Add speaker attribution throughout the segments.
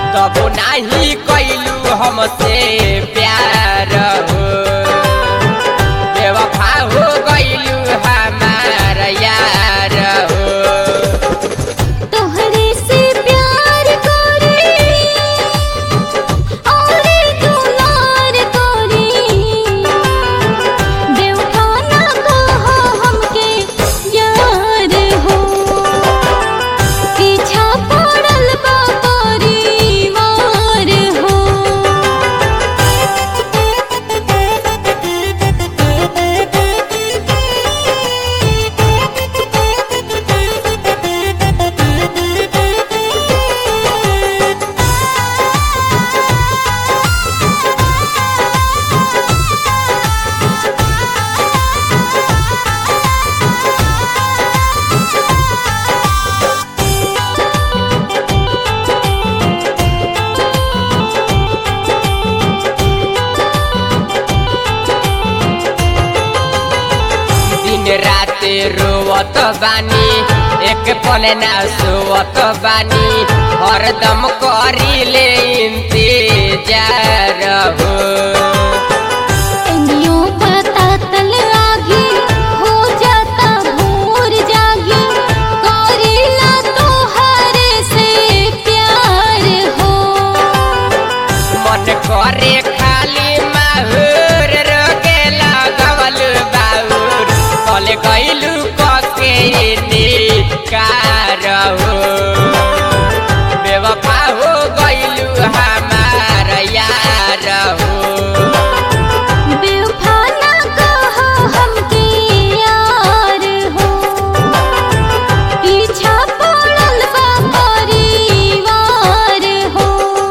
Speaker 1: तब नाही कैलू हमसे प्यार हो बेवफा हो गैलू हमार यार हो
Speaker 2: तोहरे से प्यार करे और दुलार करे बेवफा ना कहो हमके यार हो पीछा पड़ल बा परिवार हो
Speaker 1: दिन रात रोवत बानी एक पल ना सोवत बानी हरदम करीले इंतजार हो
Speaker 2: इंदियों पता तल आगी हो जाता भोर जागी करेला तोहरे से प्यार हो
Speaker 1: मन करे खाली माहुर रोके लगवल बाहुर कल गैलू कके निकार हो बेवफा हो गैलू हमार यार हो
Speaker 2: बेवफा ना कहो हमके यार हो पीछा पड़ल बा परिवार हो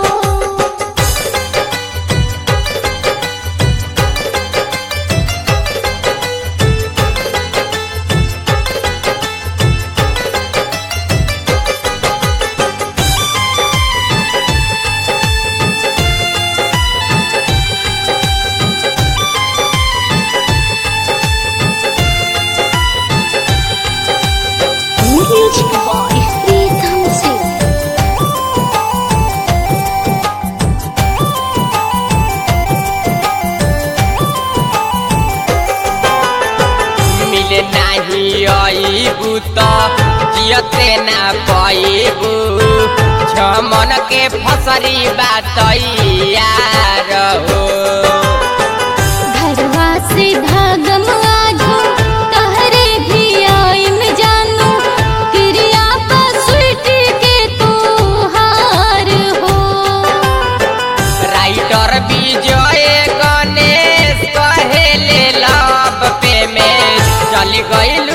Speaker 2: Music by Rhythm Singh.
Speaker 1: मिले नाही अबू त जियते ना पैबू छमन के फसरी बात यार हो
Speaker 2: घरवा से धागम आजू तहरे भी आइम जानू क्रिया पर स्वीट के तू हार हो
Speaker 1: राइटर विजय गणेश कहेले लब पे में चल गइल